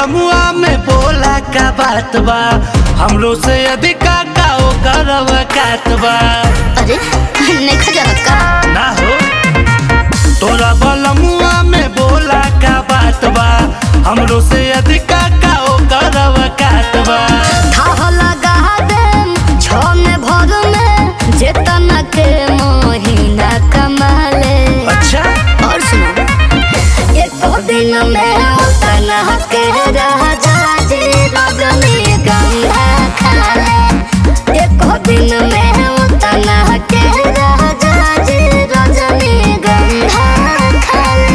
बलमुआ में बोला का बात बा हमरो से अधिका का ओ करव कात बा अरे नहीं खजानत का ना हो तोरा बलमुआ में बोला का बात बा हमरो से अधिका का ओ करव कात बा थाह लगा दे छो में भर में जेतना के महीना कमाले अच्छा और सुनो एक दिन में उतना के राजा जी रजनी गंगा खाले एक दिन में उतना के राजा जी रजनी गंगा खाले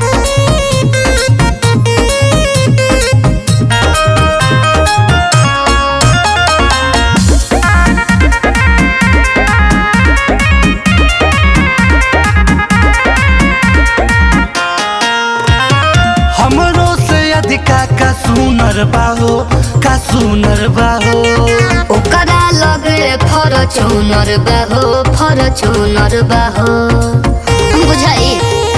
हमरो से अधिका का सुनर बाहो का सुनर बाहो ओकरा लगे फरचूनर बाहो फरचूनर बाहो बुझाई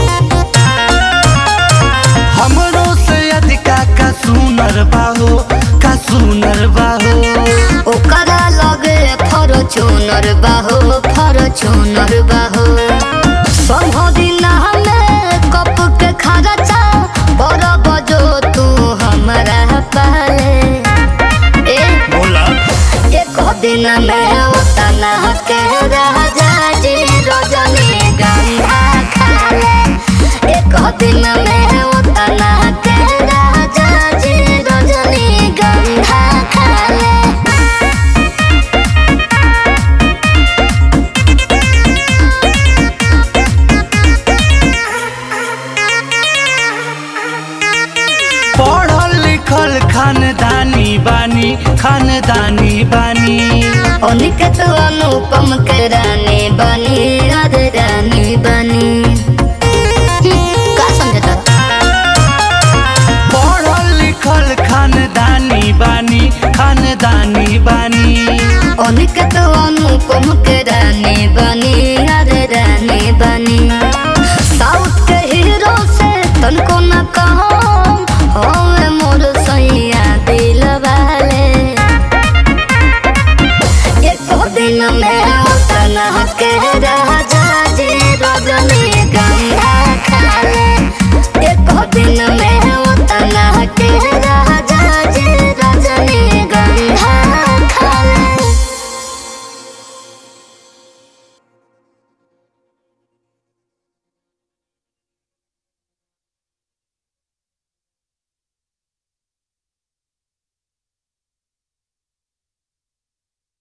हमरो से अधिका का सुनर बाहो का सुनर बाहो ओकरा लगे फरचूनर बाहो फरचूनर बाहो सब दिन हमें कप के खर्चा बड़ बजो तू हमारा पाले ए बोला एक दिन में उतना के राजा जी रजनी गंगा खाले एक दिन में उतना के राजा जी रजनी गंगा खाले पढ़ल लिखल खानदानी बानी खानदानी बानी अनिकेत अनुपम के रानी बनी राधे रानी बनी का समझता पढ़ल लिखल खानदानी बानी खानदानी बानी अनिकेत अनुपम के रानी बनी